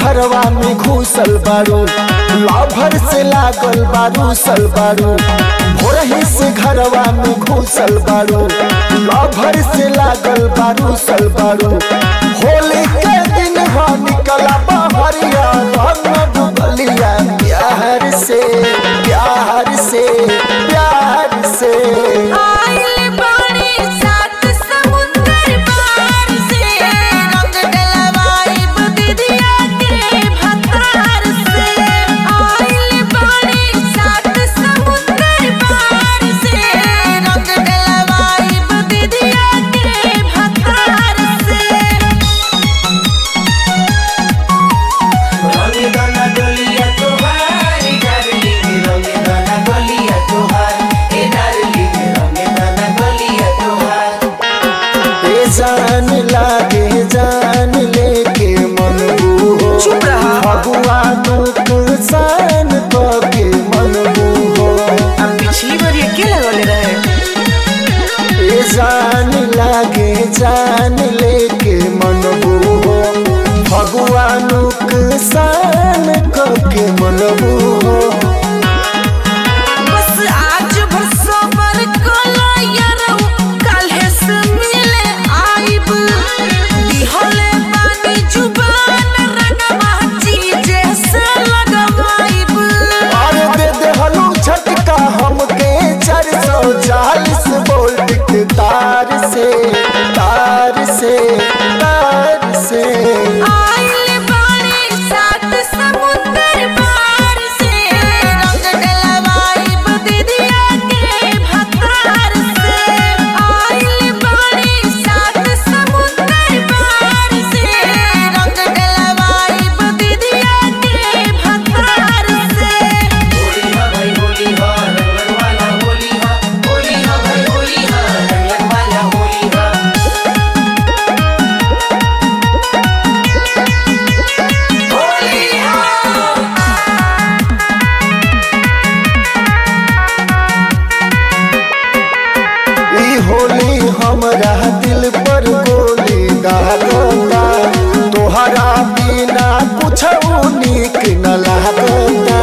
घरवा में घुसल बारू लाभर से लागल बारू सल बारू भोरही से घरवा में घुसल बारू लाभर से लागल बारू सल बारू होली के दिन हो निकला बहरिया रंग डुबलिया प्यार से प्यार से प्यार से आइल बाड़ी सात समुंदर पार से रंग डलवाइब दीदिया के भतार से आइल बाड़ी सात समुंदर पार से रंग डलवाइब दीदिया के भतार से रंग दाना डोलिया तोहार डार्लिंग रंग दाना डोलिया तोहार ए डार्लिंग रंग दाना डोलिया तोहार ए जान लागे जान लेके मन हो चुप रहा। फगुआ नुकसान के मन हो अब पिछली बार ये क्या लगौले रहे ए जान लागे जान लेके मन हो फगुआ नुकसान के मन हो बस आज भर सबर कला यारौ काल्हे से मिले आइब दिहले बानी जुबान रंगवा चीजे से लगवाइब और दे दे हलू झटका हमके चार सौ चालीस वोल्ट के तार से तार से तार से आइल बानी सात समुंदर पार से रंग डलवाइब दीदिया के भतार से आइल बानी सात समुंदर पार से रंग डलवाइब दीदिया के भतार से होली हा भाई होली हा रंगन वाला होली हा होली हा भाई होली हा रंगन वाला होली हा होली हा ई होली हमरा दिल पर गोली दागता तोहरा बिना कुछ नीक न लागता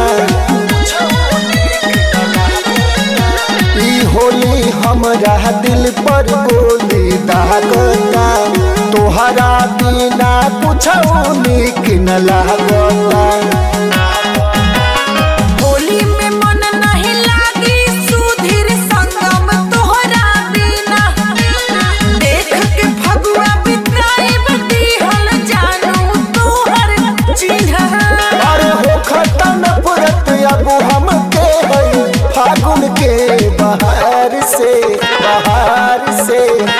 ई होली हमरा दिल पर गोली दागता तोहरा बिना कुछ नीक न लागता होली में मन नहीं लागी सुधीर संगम तोहरा बिना देख के फगुआ बिताइब दिहल जानू तोहर चिन्ह अरे हो खतन पुरत अब हमके है फागुन के बहार से बहार से